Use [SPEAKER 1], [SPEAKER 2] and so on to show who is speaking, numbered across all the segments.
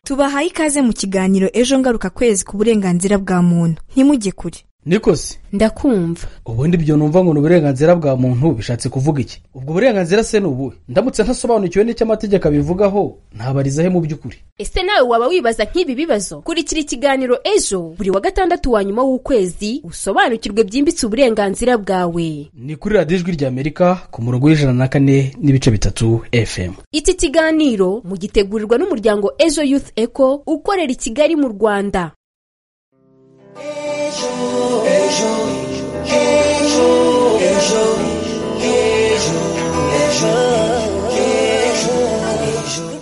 [SPEAKER 1] tubahaye ikaze mu kiganiro ejo ngaruka kwezi ku burenganzira bwa muntu ntimujye kure
[SPEAKER 2] nikoze
[SPEAKER 3] ndakumva
[SPEAKER 2] ubundi ibyo numva ngo ni uburenganzira bwa muntu bishatse kuvuga iki ubwo burenganzira se ni ubuhe ndamutse ntasobanukiwe n'icyo amategeko abivugaho ntabarizahe mu by'ukuri
[SPEAKER 3] ese nawe waba wibaza nk'ibi bibazo kurikira ikiganiro ejo buri wa gatandatu wa nyuma w'ukwezi usobanukirwe byimbitse uburenganzira bwawe
[SPEAKER 2] ni kuri radiyo ijwi rya amerika ku murongo w'ijana na kane n'ibice bitatu fm
[SPEAKER 3] iki kiganiro mugitegurirwa n'umuryango ejo youth eco ukorera i kigali mu rwanda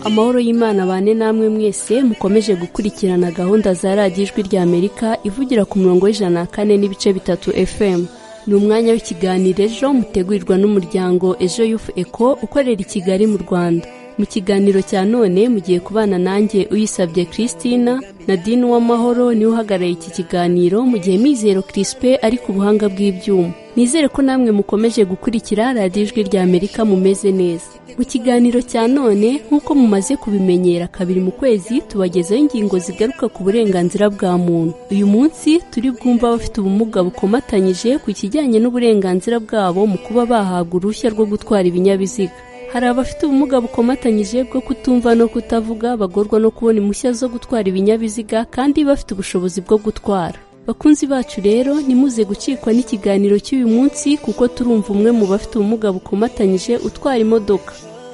[SPEAKER 3] amahoro y'imana bane namwe mwese mukomeje gukurikirana gahunda za radiyo ijwi rya amerika ivugira ku murongo w'ijana na kane n'ibice bitatu fm ni umwanya w'ikiganiro ejo mutegurirwa n'umuryango ejo yufu eko ukorera i kigali mu rwanda mu kiganiro cya none mugiye kubana nanjye uyisabye christina na dini w'amahoro niwe uhagarariye iki kiganiro mu gihe mizero kirisipe ari ku buhanga bw'ibyuma nizere ko namwe mukomeje gukurikira radiyo ijwi rya amerika mumeze neza mu kiganiro cya none nk'uko mumaze kubimenyera kabiri mu kwezi tubagezaho ingingo zigaruka ku burenganzira bwa muntu uyu munsi turi bwumva abafite ubumuga bukomatanyije ku kijyanye n'uburenganzira bwabo mu kuba bahabwa uruhushya rwo gutwara ibinyabiziga hari abafite ubumuga bukomatanyije bwo kutumva no kutavuga bagorwa no kubona impushya zo gutwara ibinyabiziga kandi bafite ubushobozi bwo gutwara bakunzi bacu rero nimuze gucikwa n'ikiganiro cy'uyu munsi kuko turumva umwe mu bafite ubumuga bukomatanyije utwara imodoka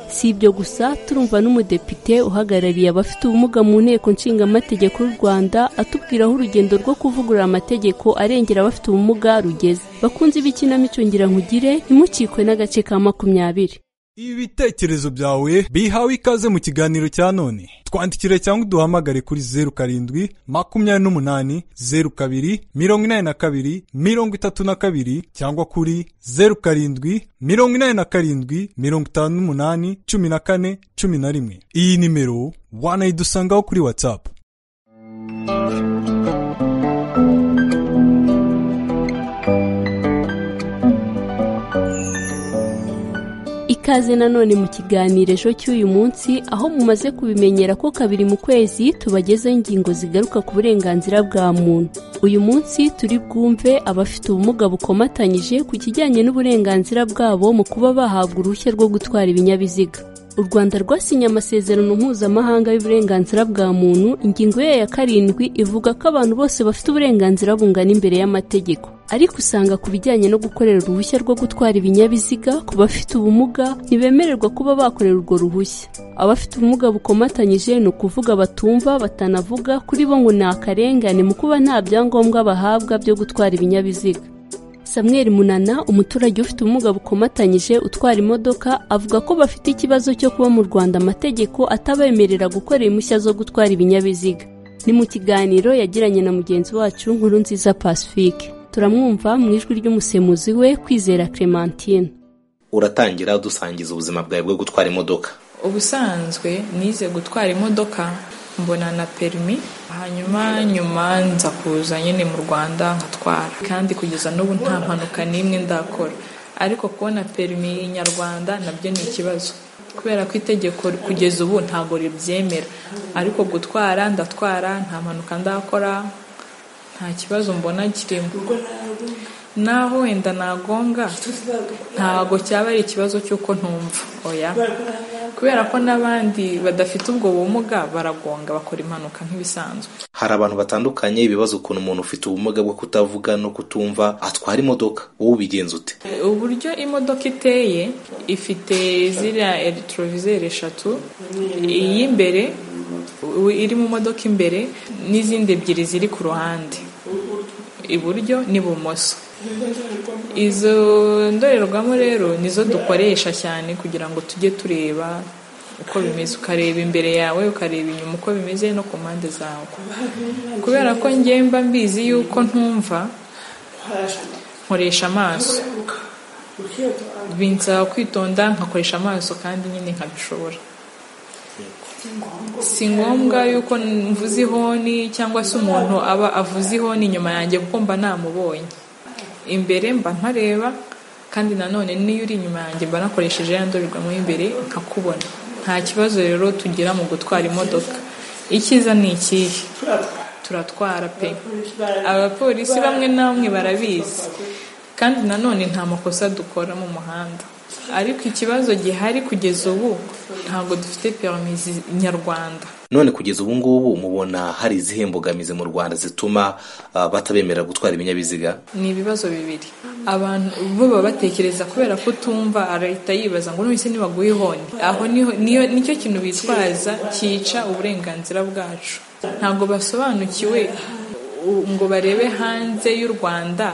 [SPEAKER 3] si ibyo gusa turumva n'umudepite uhagarariye abafite ubumuga mu nteko nshingamategeko y'u rwanda atubwira aho urugendo rwo kuvugurura amategeko arengera abafite ubumuga rugeze bakunzi b'ikinamico ngira nkugire ntimucikwe n'agace ka makumyabiri
[SPEAKER 4] ibitekerezo byawe bihawe ikaze mu kiganiro cya none twandikire cyangwa uduhamagare kuri zeru karindwi makumyabiri n'umunani zeru kabiri mirongo inani na kabiri mirongo itatu na kabiri cyangwa kuri zeru karindwi mirongo inani na karindwi mirongo itanu n'umunani cumi na kane cumi na rimwe iyi nimero wanayidusangaho kuri watsapu
[SPEAKER 3] ikaze nanone mu kiganiro ejo cy'uyu munsi aho mumaze kubimenyera ko kabiri mu kwezi tubagezaho ingingo zigaruka ku burenganzira bwa muntu uyu munsi turi bwumve abafite ubumuga bukomatanyije ku kijyanye n'uburenganzira bwabo mu kuba bahabwa uruhushya rwo gutwara ibinyabiziga u rwanda rwasinye amasezerano mpuzamahanga y'uburenganzira bwa muntu ingingo yayo ya karindwi ivuga ko abantu bose bafite uburenganzira bungana imbere y'amategeko ariko usanga ku bijyanye no gukorera uruhushya rwo gutwara ibinyabiziga ku bafite ubumuga ntibemererwa kuba bakorera urwo ruhushya abafite ubumuga bukomatanyije ni ukuvuga batumva batanavuga kuri bo ngo ni akarengane mu kuba nta byangombwa bahabwa byo gutwara ibinyabiziga samuel munana umuturage ufite ubumuga bukomatanyije utwara imodoka avuga ko bafite ikibazo cyo kuba mu rwanda amategeko atabemerera gukorera impushya zo gutwara ibinyabiziga ni mu kiganiro yagiranye na mugenzi wacu nkuru nziza pacifique turamwumva mu ijwi ry'umusemuzi we kwizera clementine
[SPEAKER 5] uratangira dusangiza ubuzima bwawe bwo gutwara imodoka
[SPEAKER 6] ubusanzwe nize gutwara imodoka mbona na perimi hanyuma nyuma nza kuza nyine mu rwanda nkatwara kandi kugeza n'ubu nta mpanuka n'imwe ndakora ariko kubona perimi nyarwanda nabyo ni ikibazo kubera ko itegeko kugeza ubu ntabwo ribyemera ariko gutwara ndatwara nta mpanuka ndakora nta kibazo mbona kirimo naho wenda nagonga ntabwo cyaba ari ikibazo cy'uko ntumva oya kubera ko n'abandi badafite ubwo bumuga baragonga bakora impanuka nk'ibisanzwe
[SPEAKER 5] hari abantu batandukanye bibaza ukuntu umuntu ufite ubumuga bwo kutavuga no kutumva atwara imodoka wowe ubigenza ute
[SPEAKER 6] uburyo imodoka iteye ifite ziriya eregitorovizeri eshatu iy'imbere iri mu modoka imbere n'izindi ebyiri ziri ku ruhande iburyo n'ibumoso izo ndorerwamo rero nizo dukoresha cyane kugira ngo tujye tureba uko bimeze ukareba imbere yawe ukareba inyuma uko bimeze no ku mpande zawe kubera ko ngemba mbizi yuko ntumva nkoresha amaso binsaba kwitonda nkakoresha amaso kandi nyine nkabishobora si ngombwa yuko mvuze ihoni cyangwa se umuntu aba avuze ihoni inyuma yanjye kuko mba namubonye imbere mba ntareba kandi nanone n'iyo uri inyuma yanjye mba nakoresheje ya ndorerwamo y'imbere nkakubona nta kibazo rero tugira mu gutwara imodoka icyiza ni ikihe turatwara pe abapolisi bamwe na bamwe barabizi kandi nanone nta makosa dukora mu muhanda ariko ikibazo gihari kugeza ubu ntabwo dufite perimi nyarwanda
[SPEAKER 5] none kugeza ubu ngubu mubona hari izihe mbogamizi mu rwanda zituma ah, batabemera gutwara ibinyabiziga
[SPEAKER 6] ni ibibazo bibiri abantu bo baba batekereza kubera ko utumva leta yibaza ngo none se nibaguye ihoni aho niho niyo nicyo kintu bitwaza cyica uburenganzira bwacu ntabwo basobanukiwe u- ngo barebe hanze y'u rwanda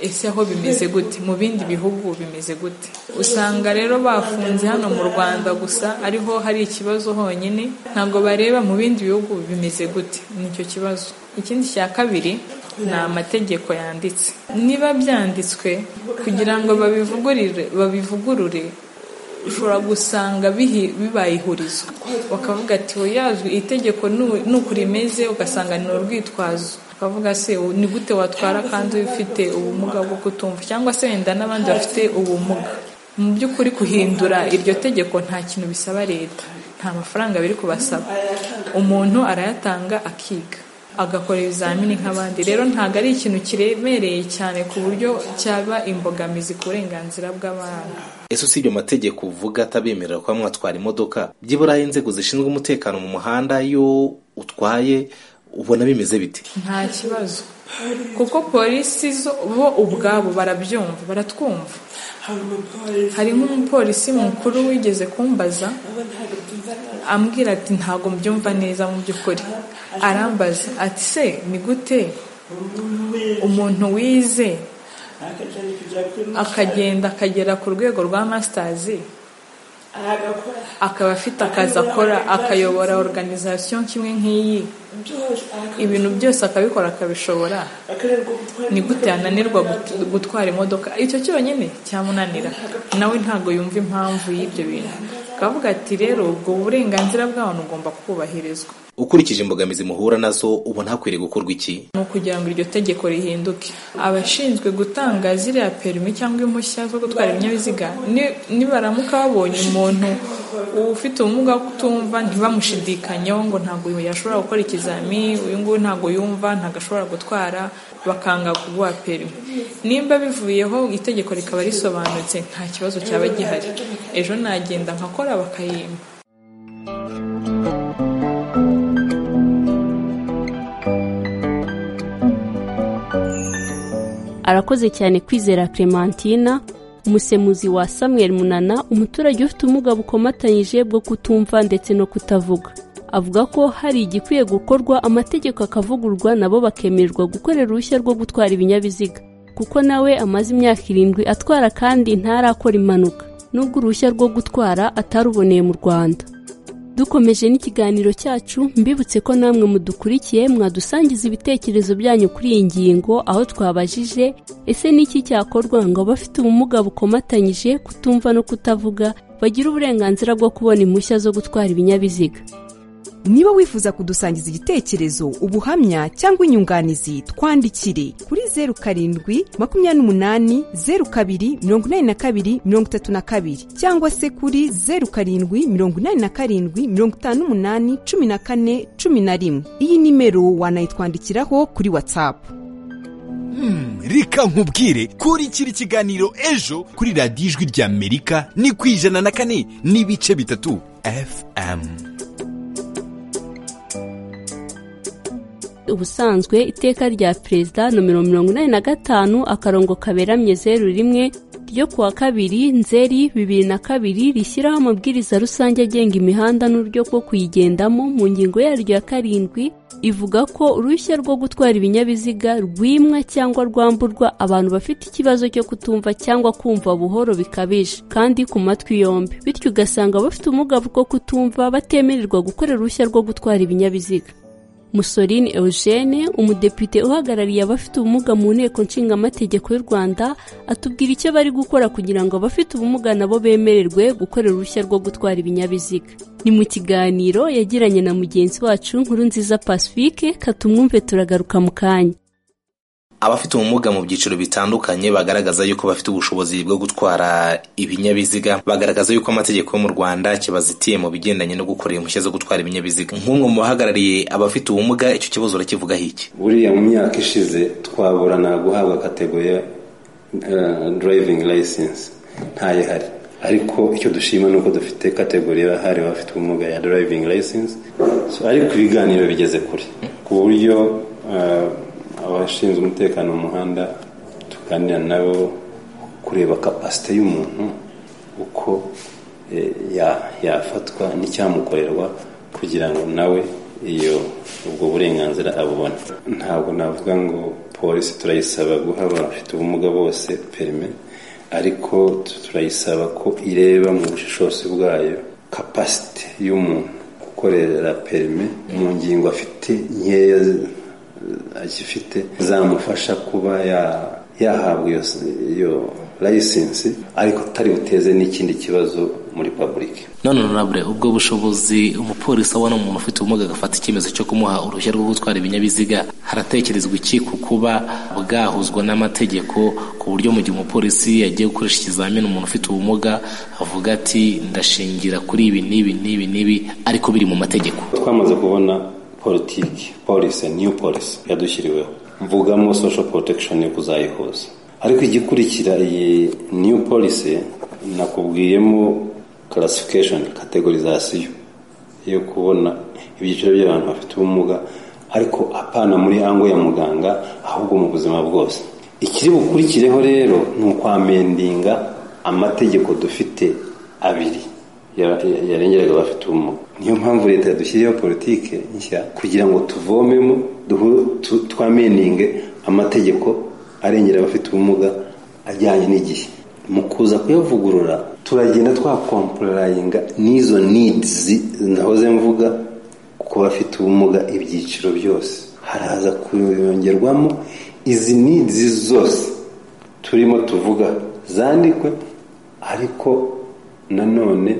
[SPEAKER 6] ese aho bimeze gute mu bindi bihugu bimeze gute usanga rero bafunze hano mu rwanda gusa ariho hari ikibazo honyine ntabwo bareba mu bindi bihugu bimeze gute nicyo kibazo ikindi cya kabiri ni amategeko yanditse niba byanditswe kugira ngo babivugurire babivugurure ushobora gusanga bihi- bibaye ihurizo bakavuga ati yazwi itegeko nu- nuko rimeze ugasanga ni urwitwazo bakavuga se u- ni gute watwara kandi ufite ubumuga bwo kutumva cyangwa se wenda n'abandi bafite ubumuga mu by'ukuri guhindura iryo tegeko nta kintu bisaba leta nta mafaranga biri kubasaba umuntu arayatanga akiga agakora ibizamini nk'abandi rero ntabwo ari ikintu kiremereye cyane ku buryo cyaba imbogamizi ku burenganzira bw'abantu
[SPEAKER 5] ese usibye amategeko uvuga atabemerera kuba mwatwara imodoka byibura inzego zishinzwe umutekano mu muhanda iyo utwaye ubona bimeze bite
[SPEAKER 6] nta kibazo kuko polisi zo bo ubwabo barabyumva baratwumva hari nk'umupolisi mukuru wigeze kumbaza ambwira ati ntabwo mbyumva neza mu by'ukuri arambaza ati se ni gute umuntu wize akagenda akagera ku rwego rwa masitazi akaba afite akazi akora akayobora organization kimwe nk'iyi ibintu byose akabikora akabishobora ni gute yananirwa gut- gutwara imodoka icyo cyonyine cyamunanira nawe ntabwo yumva impamvu y'ibyo bintu akavuga ati rero ubwo burenganzira bw'abantu ugomba kubahirizwa
[SPEAKER 5] ukurikije imbogamizi muhura nazo ubona hakwiriye gukorwa iki
[SPEAKER 6] ni ukugira ngo iryo tegeko rihinduke abashinzwe gutanga ziriya perimi cyangwa impushya zo gutwara ibinyabiziga ni- nibaramuka babonye umuntu ufite ubumuga bwo kutumva ntibamushidikanyeho ngo ntabwo uyu yashobora gukora ikizamini uyu nguyu ntabwo yumva ntabwo ashobora gutwara bakanga kuguha perimi nimba bivuyeho itegeko rikaba risobanutse nta kibazo cyaba gihari ejo nagenda nkakora bakayimba
[SPEAKER 3] arakoze cyane kwizera clementina umusemuzi wa samuel munana umuturage ufite ubumuga bukomatanyije bwo kutumva ndetse no kutavuga avuga ko hari igikwiye gukorwa amategeko akavugurwa nabo bakemererwa gukorera uruhushya rwo gutwara ibinyabiziga kuko nawe amaze imyaka irindwi atwara kandi ntarakora impanuka nubwo uruhushya rwo gutwara ataruboneye mu rwanda dukomeje n'ikiganiro cyacu mbibutse ko namwe mudukurikiye mwadusangiza ibitekerezo byanyu kuri iyi ngingo aho twabajije ese ni iki cyakorwa ngo abafite ubumuga bukomatanyije kutumva no kutavuga bagire uburenganzira bwo kubona impushya zo gutwara ibinyabiziga
[SPEAKER 7] niba wifuza kudusangiza igitekerezo ubuhamya cyangwa inyunganizi twandikire kuri zeru karindwi makumyabiri n'umunani zeru kabiri mirongo inani na kabiri mirongo itatu na kabiri cyangwa se kuri zeru karindwi mirongo inani na karindwi mirongo itanu n'umunani cumi na kane cumi na rimwe iyi nimero wanayitwandikiraho kuri watsapu
[SPEAKER 8] reka nkubwire kurikira ikiganiro ejo kuri radiyo ijwi ry'amerika ni ku ijana na kane n'ibice bitatu fm
[SPEAKER 3] ubusanzwe iteka rya perezida nomero mirongo inani na gatanu akarongo kaberamye zeru rimwe ryo kuwa kabiri nzeri bibiri na kabiri rishyiraho amabwiriza rusange agenga imihanda n'uburyo bwo kuyigendamo mu ngingo yaryo ya karindwi ivuga ko uruhushya rwo gutwara ibinyabiziga rwimwa cyangwa rwamburwa abantu bafite ikibazo cyo kutumva cyangwa kumva buhoro bikabije kandi ku matwi yombi bityo ugasanga abafite ubumuga bwo kutumva batemererwa gukorera uruhushya rwo gutwara ibinyabiziga musoline eugene umudepite uhagarariye abafite ubumuga mu nteko nshingamategeko y'u rwanda atubwira icyo bari gukora kugira ngo abafite ubumuga nabo bemererwe gukorera uruhushya rwo gutwara ibinyabiziga ni mu kiganiro yagiranye na mugenzi wacu nkuru nziza pacifique katumwumve turagaruka mu kanya
[SPEAKER 5] abafite ubumuga mu byiciro bitandukanye bagaragaza yuko bafite ubushobozi bwo gutwara ibinyabiziga bagaragaza yuko amategeko yo mu rwanda kibazitiye mu bigendanye no gukora impushya zo gutwara ibinyabiziga nk'umwe mu bahagarariye abafite ubumuga icyo kibazo urakivugaho iki
[SPEAKER 9] buriya mu myaka ishize twaburana guhabwa kategoriya durayivingi layisensi ntayo ihari ariko icyo dushima ni uko dufite kategoriya yahariwe abafite ubumuga ya durayivingi layisensi ariko ibiganiro bigeze kure ku buryo abashinzwe umutekano mu muhanda tuganira nabo kureba kapasite y'umuntu uko yafatwa n'icyamukorerwa kugira ngo nawe iyo ubwo burenganzira abubona ntabwo navuga ngo polisi turayisaba guha abafite ubumuga bose perime ariko turayisaba ko ireba mu bushishozi bwayo kapasite y'umuntu gukorera perime mu ngingo afite nkeya agifite zamufasha kuba yahabwa iyo layisensi ariko atari buteze n'ikindi kibazo muri pabulike
[SPEAKER 5] none nurabure ubwo bushobozi umupolisi abona umuntu ufite ubumuga agafata icyemezo cyo kumuha uruhushya rwo gutwara ibinyabiziga haratekerezwa iki ku kuba bwahuzwa n'amategeko ku buryo mu gihe umupolisi yagiye gukoresha ikizamini umuntu ufite ubumuga avuga ati ndashingira kuri ibi n'ibi n'ibi n'ibi ariko biri mu mategeko
[SPEAKER 9] twamaze kubona politiki polisi niyo polisi yadushyiriweho mvugamo sosho porotekishoni yo kuzayihuza ariko igikurikira iyi niyu polisi nakubwiyemo karasifikashoni kategorizasiyo yo kubona ibyiciro by'abantu bafite ubumuga ariko apana muri ango ya muganga ahubwo mu buzima bwose ikiri bukurikireho rero ni ukwamendinga amategeko dufite abiri yarengeraga abafite ubumuga niyo mpamvu leta yadushyiriyeho politiki nshya kugira ngo tuvomemo twameninge amategeko arengera abafite ubumuga ajyanye n'igihe mu kuza kuyavugurura turagenda twakomporayinga n'izo nidizi nahoze mvuga ku bafite ubumuga ibyiciro byose haraza kuyongerwamo izi nidizi zose turimo tuvuga zandikwe ariko nanone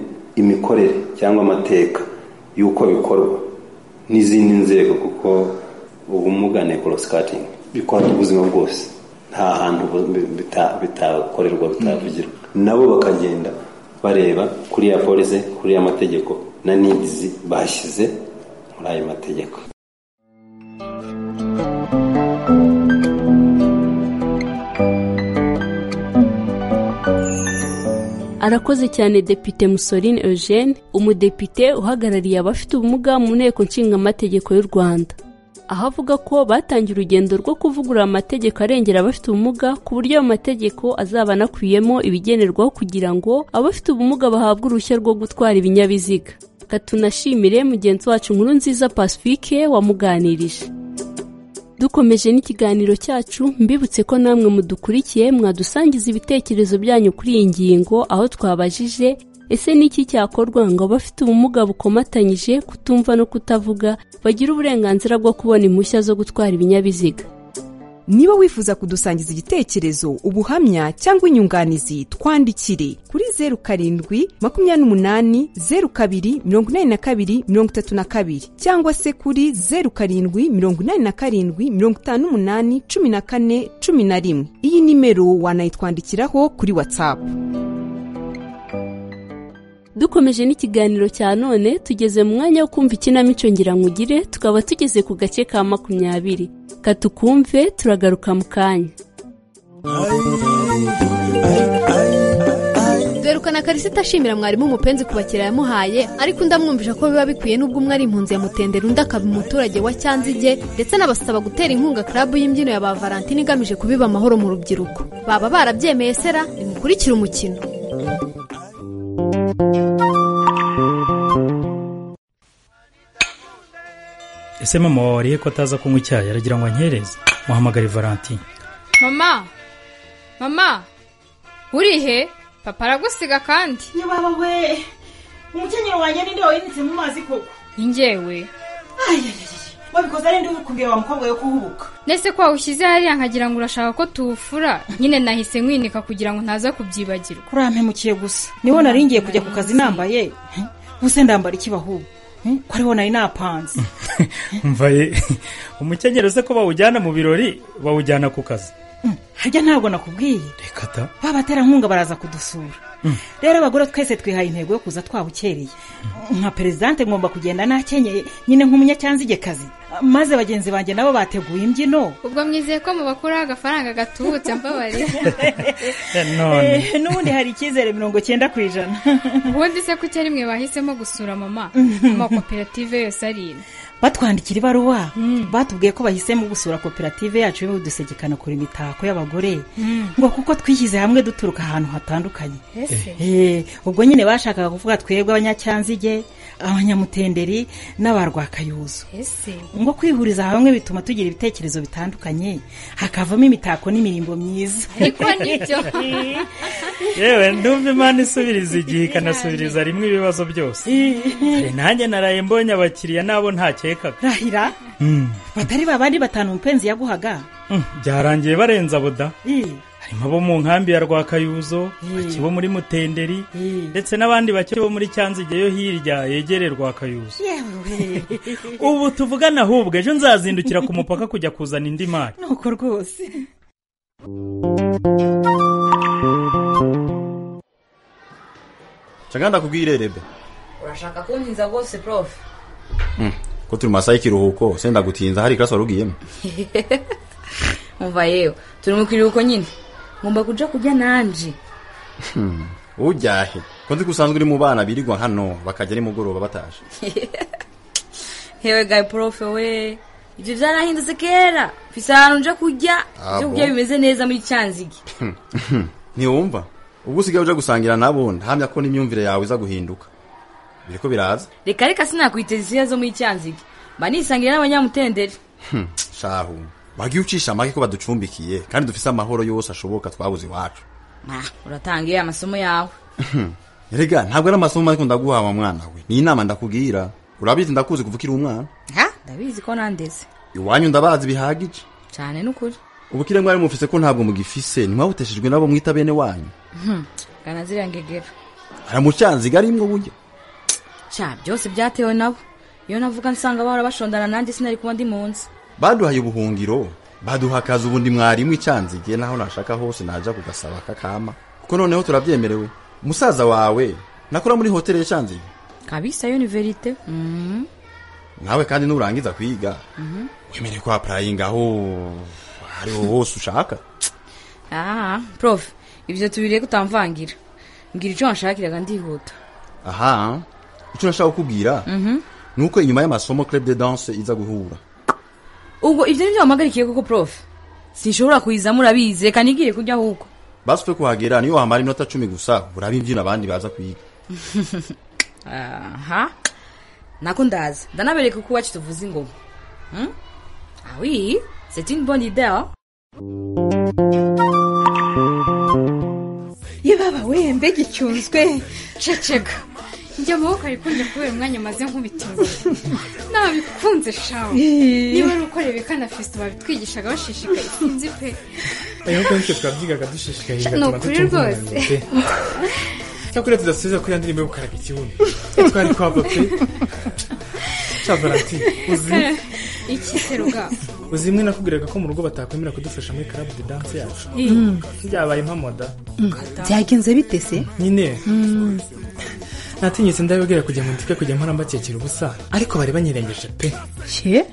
[SPEAKER 9] imikorere cyangwa amateka y'uko bikorwa n'izindi nzego kuko ubumuga nekorosikatingi bikora ubuzima bwose nta hantu bitakorerwa bitavugirwa nabo bakagenda bareba kuri ya polisi kuri ya mategeko na nidizi bashyize muri ayo mategeko
[SPEAKER 3] arakoze cyane depite musorine eugene umudepite uhagarariye abafite ubumuga mu nteko nshingamategeko y'u rwanda aho avuga ko batangiye urugendo rwo kuvugurura amategeko arengera abafite ubumuga ku buryo ayo mategeko azaba anakubiyemo ibigenerwaho kugira ngo abafite ubumuga bahabwe uruhushya rwo gutwara ibinyabiziga tunashimire mugenzi wacu nkuru nziza pacifique wamuganirije dukomeje n'ikiganiro cyacu mbibutse ko namwe mudukurikiye mwadusangiza ibitekerezo byanyu kuri iyi ngingo aho twabajije ese ni iki cyakorwa ngo abafite ubumuga bukomatanyije kutumva no kutavuga bagire uburenganzira bwo kubona impushya zo gutwara ibinyabiziga
[SPEAKER 7] niba wifuza kudusangiza igitekerezo ubuhamya cyangwa inyunganizi twandikire kuri zeru karindwi makumyabiri n'umunani zeru kabiri mirongo inani na kabiri mirongo itatu na kabiri cyangwa se kuri zeru karindwi mirongo inani na karindwi mirongo itanu n'umunani cumi na kane cumi na rimwe iyi nimero wanayitwandikiraho kuri watsapu
[SPEAKER 3] dukomeje n'ikiganiro cya none tugeze mu mwanya wo kumva ikinamico ngirankugire tukaba tugeze ku gace ka makumyabiri katukumve turagaruka mu kanya
[SPEAKER 10] derukana karisita ashimira mwarimu umupenzi ku bakiriya yamuhaye ariko undi amwumvisha ko biba bikwiye n'ubwo umwe ari impunzi ya mutendera undi akaba umuturage wa cyanzige ndetse n'abasaba gutera inkunga karabu y'imbyino ya ba valentine igamije kubiba amahoro mu rubyiruko baba barabyemeye sera nimukurikire umukino
[SPEAKER 11] ese mama wariye ko ataza kunywa icyayi aragira ngo ankereze muhamagare valentine
[SPEAKER 12] mama mama urihe papa aragusiga kandi
[SPEAKER 13] ya baba we umukenyero wanjye ninde wayanitse mu mazi koko
[SPEAKER 12] njyewe
[SPEAKER 13] wabikoze ari ndi kumbwira wa mukobwa yo kuhubuka
[SPEAKER 12] nese ko wawushyize hariya nkagira ngo urashaka ko tuwufura nyine nahise nkwinika kugira ngo ntaza kubyibagirwa
[SPEAKER 13] urampemukiye gusa niho nari ngiye kujya ku kazi nambaye ubuse ndambara iki bahubu ko ariwo nari napanze
[SPEAKER 11] mvaye umukenyero se ko bawujyana mu birori bawujyana ku kazi
[SPEAKER 13] harya ntabwo nakubwiye
[SPEAKER 11] kata
[SPEAKER 13] ba baterankunga baraza kudusura rero abagore twese twihaye intego yo kuza twawukereye nka perezidante ngomba kugenda nakenyeye nyine nk'umunyacyanzigekazi maze bagenzi banjye nabo bateguye imbyino
[SPEAKER 12] ubwo mwizeye ko mubakuraho agafaranga gatubutse mbabarira
[SPEAKER 11] none
[SPEAKER 13] Eh, n'ubundi hari icyizere mirongo cyenda ku ijana
[SPEAKER 12] ubundi se kuki ari mwe bahisemo gusura mama amakoperative yose ari ino
[SPEAKER 13] batwandikira ibaruwa batubwiye ko bahisemo gusura koperative yacu y'udusekekano kure imitako y'abagore ngo kuko twishyize hamwe duturuka ahantu hatandukanye
[SPEAKER 12] ese
[SPEAKER 13] Eh, ubwo nyine bashakaga kuvuga twebwe abanyacyanzige abanyamutenderi n'abarwakayuzo
[SPEAKER 12] ese
[SPEAKER 13] ngo kwihuriza hamwe bituma tugira ibitekerezo bitandukanye hakavamo imitako n'imirimbo myiza
[SPEAKER 12] ariko nibyo
[SPEAKER 11] yewe ndumva imana isubiriza igihe ikanasubiriza rimwe ibibazo byose Hari nanjye naraye mbonye abakiriya nabo ntakekaga
[SPEAKER 13] rahira batari babandi batanu umupenzi yaguhaga
[SPEAKER 11] Mm, byarangiye barenze abo da
[SPEAKER 13] Eh,
[SPEAKER 11] harimo abo mu nkambi ya rwakayuzo bake bo muri mutenderi ndetse n'abandi bake bo muri cyanzige yo hirya yegereye rwakayuzo
[SPEAKER 13] yewe
[SPEAKER 11] ubu tuvugana ahubwo ejo nzazindukira ku mupaka kujya kuzana indi mari
[SPEAKER 13] nuko rwose
[SPEAKER 14] caganda kubwirerebe
[SPEAKER 15] urashaka kuntinza rwose prof
[SPEAKER 14] ko turi mu masaha y'ikiruhuko senda gutinza hari ikirasi wari ugiyemo
[SPEAKER 15] umva yewe turi mu kiruhuko nyine ngomba kuja kurya nanje
[SPEAKER 14] Hmm, ujyahe ko nzi ko usanzwe uri mu bana birirwa hano bakajya nimugoroba bataje
[SPEAKER 15] hewe gayi profe we ibyo byarahindutse kera mfise ahantu nja kurya
[SPEAKER 14] Ah,
[SPEAKER 15] ibyo
[SPEAKER 14] bon?
[SPEAKER 15] kurya bimeze neza muri cyanzige
[SPEAKER 14] ntiwumva ubwo usigaye uja gusangira nabo ndahamya ko n'imyumvire yawe iza guhinduka biriko biraza
[SPEAKER 15] reka reka sinakwiteza isiya zo muri cyanzige mba nisangira n'abanyamutenderi
[SPEAKER 14] Hmm, shahu wagiye ucisha amake ko baducumbikiye kandi dufise amahoro yose ashoboka twabuze iwacu
[SPEAKER 15] Ah, uratangiye amasomo yawe
[SPEAKER 14] Hmm, erega ntabwo ari amasomo ariko ndaguha wa mwana we ni inama ndakubwira urabizi ndakuzi kuva ukiri umwana
[SPEAKER 15] ha ndabizi ko nandeze
[SPEAKER 14] iwanyu ndabazi bihagije
[SPEAKER 15] cyane n'ukuri
[SPEAKER 14] ubukire mwari mufise ko ntabwo mugifise ntimwabuteshejwe nabo mwita bene wanyu
[SPEAKER 15] Hmm, gana ziriya ngegera
[SPEAKER 14] aramucanziga arimwo burya
[SPEAKER 15] cya byose byatewe nabo iyo navuga nsanga bahora bashondana nanjye sinari kuba ndi mu nzu
[SPEAKER 14] baduhaye ubuhungiro baduha akazi ubundi mwarimu icanzigiye naho nashaka hose naja kugasaba kakama kuko noneho turabyemerewe musaza wawe nakora muri hoteli yacanziye
[SPEAKER 15] kabisa yo ni verite Mhm.
[SPEAKER 14] nawe kandi nurangiza kwiga
[SPEAKER 15] Mhm.
[SPEAKER 14] wemerewe ko apurayinga aho ariho hose ushaka
[SPEAKER 15] Ah, prof ibyo tubiriye ko utamvangira mbwira icyo wanshakiraga ndihuta
[SPEAKER 14] aha icyo nashaka kukubwira
[SPEAKER 15] Mhm.
[SPEAKER 14] ni uko inyuma y'amasomo club de danse iza guhura
[SPEAKER 15] ubwo ibyo nibyo wampagarikiye koko prof sinshobora kuyizamo urabizi reka nigire kurya ahubwo
[SPEAKER 14] basi pe kuhagera niyo wamara iminota cumi gusa uraba imbyino abandi baza kwiga
[SPEAKER 15] aha nako ndaza ndanabereka uko iwacu tuvuza ingoma Hmm? ah oui c'est une bonne idée hein?
[SPEAKER 12] yebaba we mbega icyunzwe ceceka njya amaboko ari kunjya kubera umwanya maze nk'ubitiwe nabikunze shawe
[SPEAKER 13] Eh.
[SPEAKER 12] niba ari uko rebeka na fisito babitwigishaga bashishikaye sinzi pe
[SPEAKER 16] ayo nguko nitwe twabyigaga dushishikaye
[SPEAKER 12] Ni
[SPEAKER 16] bigatuma
[SPEAKER 12] ukuri
[SPEAKER 16] dutunga
[SPEAKER 12] rwose.
[SPEAKER 16] umubiri pe. cyakora tudasubiza kuri ya ndirimbo yo gukaraga ikibuno twari kwava pe cya valentin uzi
[SPEAKER 12] iki se rugamba
[SPEAKER 16] uzi imwe nakubwiraga ko mu rugo batakwemera kudufasha muri karabu de danse yacu
[SPEAKER 12] Mm.
[SPEAKER 16] byabaye mpamoda
[SPEAKER 7] byagenze bite se
[SPEAKER 16] nyine natinyutse ndabibwira kugira ngo ndike kujya mpora mbakekera ubusa ariko bari banyirengeje pe
[SPEAKER 17] cye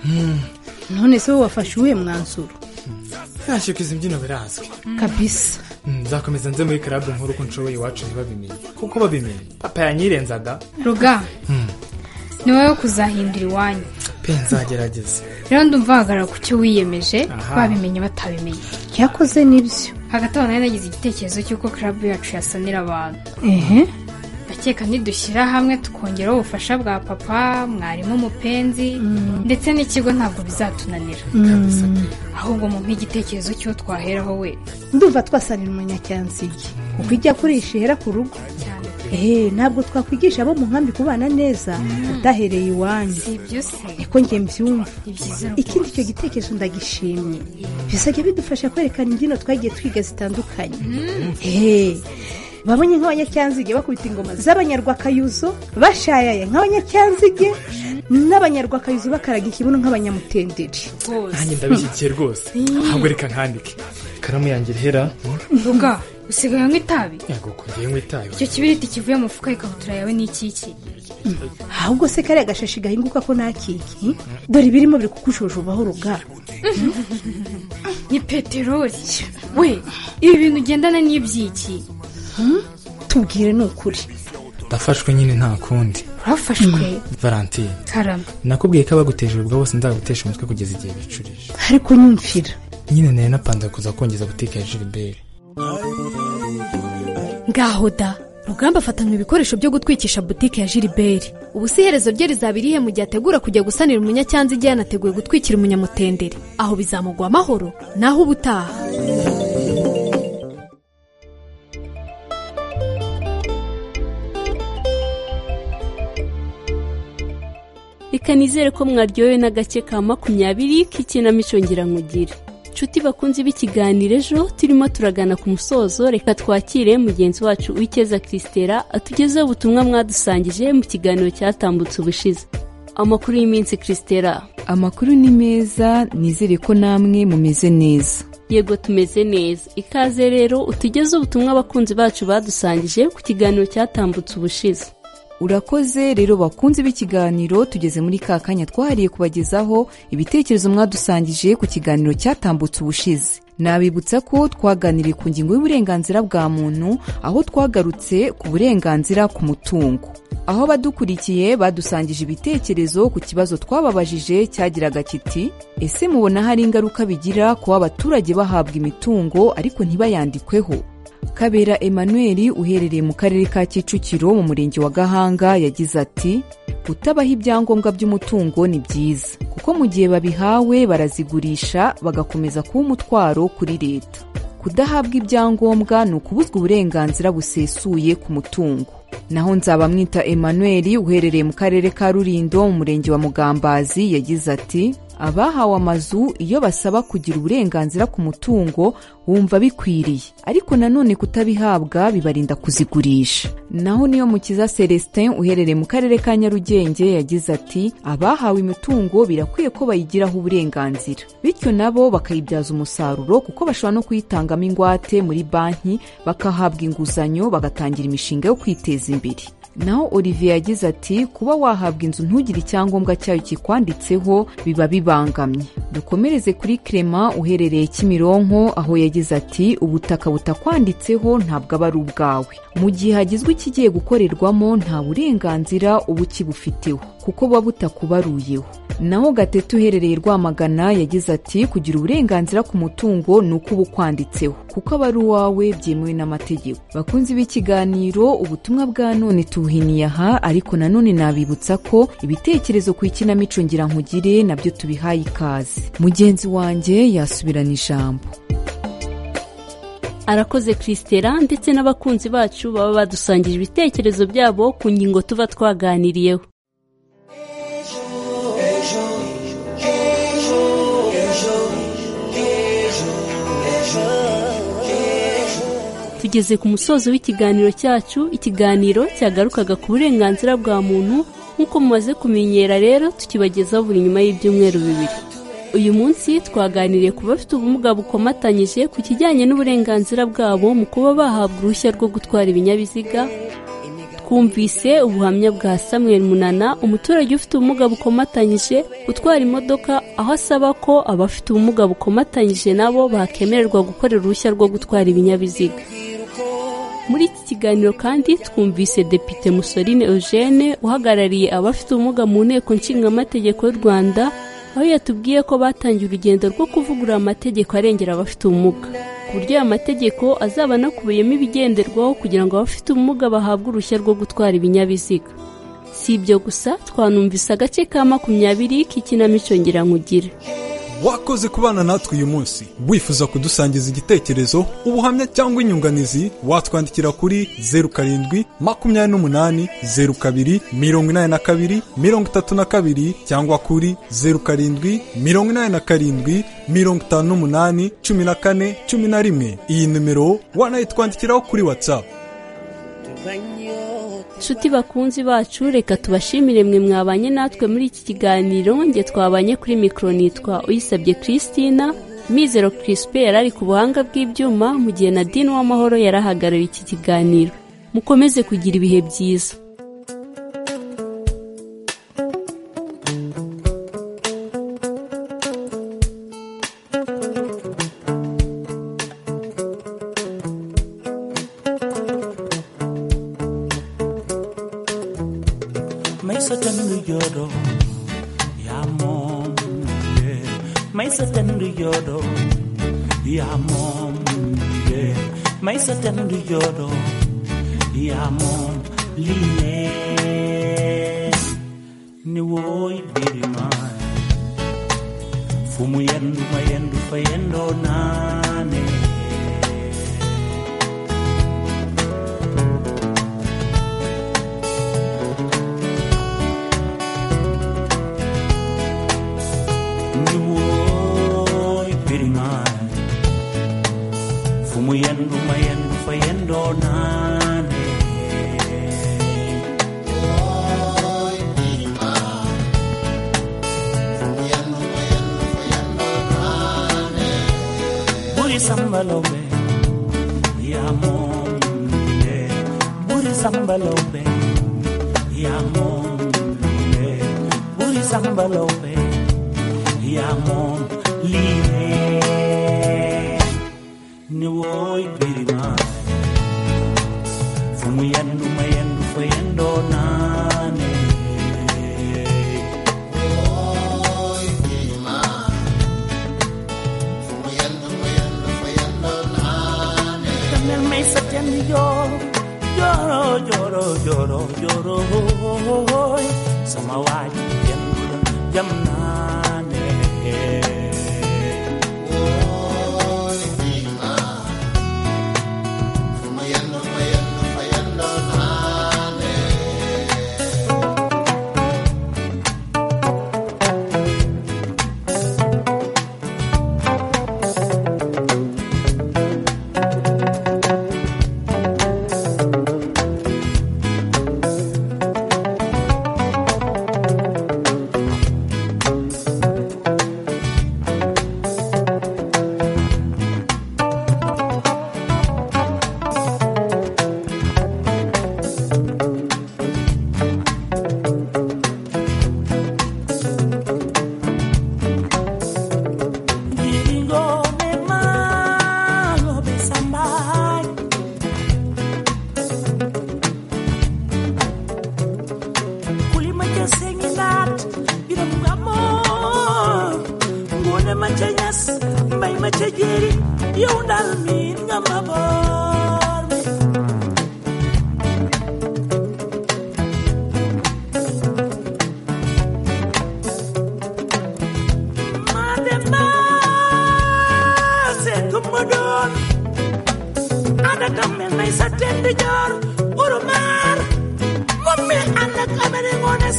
[SPEAKER 17] none se wowe wafashe uwuhe mwanzuro
[SPEAKER 16] nashyuka izi mbyino birazwi
[SPEAKER 17] kabisa
[SPEAKER 16] Mm, nzakomeza nze muri karabu nkuru uko nshoboye iwacu ntibabimenye kuko babimenye papa yanyirenzaga
[SPEAKER 12] rugamba ni wowe kuzahindura iwanyu
[SPEAKER 16] pe nzagerageza
[SPEAKER 12] rero ndumva wahagarara ku cyo wiyemeje
[SPEAKER 16] Aha.
[SPEAKER 12] babimenye batabimenye
[SPEAKER 17] cyakoze nibyo
[SPEAKER 12] hagati aho nari nagize igitekerezo cy'uko karabu yacu yasanira abantu
[SPEAKER 17] ehe
[SPEAKER 12] ndakeka nidushyira hamwe tukongeraho ubufasha bwa papa mwarimu umupenzi ndetse n'ikigo ntabwo bizatunanira ahubwo mu nk'igitekerezo cy'uwo twaheraho we
[SPEAKER 17] ndumva twasanira umunyacyanzige kuko ijya kurisha ihera ku rugo ehe ntabwo twakwigisha abo mu nkambi kubana neza udahereye iwanyu
[SPEAKER 12] ibyo se
[SPEAKER 17] niko njye mbyumva ikindi icyo gitekerezo ndagishimye bizajya bidufasha kwerekana imbyino twagiye twiga zitandukanye ehe babonye nk'abanyacyanzige bakubita ingoma z'abanyarwakayuzo bashayaya nk'abanyacyanzige n'abanyarwakazi bakaraga ikibuno nk'abanyamutenderi
[SPEAKER 16] nanjye ndabishyigikiye rwose ntabwo reka nkandike ikaramu yanjye irahera
[SPEAKER 12] mvuga usigaye anywa itabi
[SPEAKER 16] ntabwo kongeye nywa itabi
[SPEAKER 12] icyo kibiriti kivuye mu mufuka y'ikabutura yawe ni ikiki
[SPEAKER 17] ahubwo se kariya gashashi gahinguka ko nta kiki dore ibirimo biri kukushoje ubahoro bwa
[SPEAKER 12] ni peteroli we ibi bintu ugendana n'ibyiki
[SPEAKER 17] tubwire ni ukuri
[SPEAKER 16] ndafashwe nyine nta kundi
[SPEAKER 12] urafashwe
[SPEAKER 16] valentine
[SPEAKER 12] karame
[SPEAKER 16] nakubwiye ko abaguteje ubwo bose nzagutesha umutwe kugeza igihe bicurije
[SPEAKER 17] ariko nyumvira
[SPEAKER 16] nyine nari napanze kuza kongeza butike ya gilbert
[SPEAKER 10] ngaho da rugamba afatanywe ibikoresho byo gutwikisha butike ya jiriberi ubu si iherezo rye rizaba irihe mu gihe ategura kujya gusanira umunyacyanza igihe yanateguye gutwikira umunyamutendere aho bizamugwa amahoro naho ubutaha
[SPEAKER 3] reka nizere ko mwaryohewe n'agace ka makumyabiri k'ikinamico ngira nshuti bakunze b'ikiganiro ejo turimo turagana ku musozo reka twakire mugenzi wacu wikeza christera atugezeho ubutumwa mwadusangije mu kiganiro cyatambutse ubushize amakuru y'iminsi christera
[SPEAKER 18] amakuru ni meza nizere ko namwe mumeze neza
[SPEAKER 3] yego tumeze neza ikaze rero utugezeho ubutumwa abakunzi bacu badusangije ku kiganiro cyatambutse ubushize
[SPEAKER 18] urakoze rero bakunze b'ikiganiro tugeze muri ka kanya twahariye kubagezaho ibitekerezo mwadusangije ku kiganiro cyatambutse ubushize nabibutsa ko twaganiriye ku ngingo y'uburenganzira bwa muntu aho twagarutse ku burenganzira ku mutungo aho abadukurikiye badusangije ibitekerezo ku kibazo twababajije cyagiraga kiti ese mubona hari ingaruka bigira kuba abaturage bahabwa imitungo ariko ntibayandikweho kabera emmanuel uherereye mu karere ka kicukiro mu murenge wa gahanga yagize ati kutabaha ibyangombwa by'umutungo ni byiza kuko mu gihe babihawe barazigurisha bagakomeza kuba umutwaro kuri leta kudahabwa ibyangombwa ni ukubuzwa uburenganzira busesuye ku mutungo naho nzabamwita emmanuel uherereye mu karere ka rurindo mu murenge wa mugambazi yagize ati abahawe amazu iyo basaba kugira uburenganzira ku mutungo wumva bikwiriye ariko nanone kutabihabwa bibarinda kuzigurisha naho niyo mukiza celestin uherereye mu karere ka nyarugenge yagize ati abahawe imitungo birakwiye ko bayigiraho uburenganzira bityo nabo bakayibyaza umusaruro kuko bashobora no kuyitangamo ingwate muri banki bakahabwa inguzanyo bagatangira imishinga yo kwiteza imbere naho olivier yagize ati kuba wahabwa inzu ntugire icyangombwa cyayo kikwanditseho biba bibangamye dukomereze kuri clement uherereye kimironko aho yagize ati ubutaka butakwanditseho ntabwo aba ari ubwawe mu gihe hagizwe ikigiye gukorerwamo nta burenganzira uba ukibufiteho kuko buba butakubaruyeho naho gatete uherereye rwamagana yagize ati kugira uburenganzira ku mutungo ni uko uba ukwanditseho kuko aba ari uwawe byemewe n'amategeko bakunzi b'ikiganiro ubutumwa bwa none tubuhiniye aha ariko nanone nabibutsa ko ibitekerezo ku ikinamico ngira nkugire nabyo tubihaye ikaze mugenzi wanjye yasubirana ijambo
[SPEAKER 3] arakoze christera ndetse n'abakunzi bacu baba badusangije ibitekerezo byabo ku ngingo tuba twaganiriyeho tugeze ku musozo w'ikiganiro cyacu ikiganiro cyagarukaga ku burenganzira bwa muntu nk'uko mumaze kumenyera rero tukibagezaho buri nyuma y'ibyumweru bibiri uyu munsi twaganiriye ku bafite ubumuga bukomatanyije ku kijyanye n'uburenganzira bwabo mu kuba bahabwa uruhushya rwo gutwara ibinyabiziga twumvise ubuhamya bwa samuel munana umuturage ufite ubumuga bukomatanyije utwara imodoka aho asaba ko abafite ubumuga bukomatanyije nabo bakemererwa gukorera uruhushya rwo gutwara ibinyabiziga muri iki kiganiro kandi twumvise depite musorine eugene uhagarariye abafite ubumuga mu nteko nshingamategeko y'u rwanda aho yatubwiye ko batangiye urugendo rwo kuvugurura amategeko arengera abafite ubumuga ku buryo aya mategeko azaba anakubiyemo ibigenderwaho kugira ngo abafite ubumuga bahabwe uruhushya rwo gutwara ibinyabiziga si ibyo gusa twanumvise agace ka makumyabiri k'ikinamico nkugire
[SPEAKER 4] wakoze kubana natwe uyu munsi wifuza kudusangiza igitekerezo ubuhamya cyangwa inyunganizi watwandikira kuri zeru karindwi makumyabiri n'umunani zeru kabiri mirongo inani na kabiri mirongo itatu na kabiri cyangwa kuri zeru karindwi mirongo inani na karindwi mirongo itanu n'umunani cumi na kane cumi na rimwe iyi nimero wanayitwandikiraho kuri watsapu
[SPEAKER 3] nshuti bakunzi bacu reka tubashimire mwe mwabanye natwe muri iki kiganiro nge twabanye kuri mikoro nitwa uyisabye christina mizero crispe yari ari ku buhanga bw'ibyuma mu gihe na dini w'amahoro yarahagarariye iki kiganiro mukomeze kugira ibihe byiza
[SPEAKER 19] Maisa tendu yodo ya mom yeah. Maisa tendu yodo ya mom yeah. Maisa tendu yodo ya mom line ni woy birima fumu yendu mayendu fayendo nane Nuoi per mai Fumo yendo mayendo fayendo nane Buri sambalombe Ya monde Buri sambalombe Ya monde Buri sambalombe Ya monde Lié ni woy birima fumu yandu mayandu fayando nane woy birima fumu yandu mayandu fayando nane tamel may satyandi yo yoro yoro yoro yoro hoy samawaji yandu jamnane woy birima fumu yandu mayandu fayando nane Ngone malo besambai Kulima ke senginat ira mugamo Ngone machanyas mai machajeri yundal min ngamabor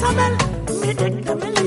[SPEAKER 19] Sabel, mi dek tamel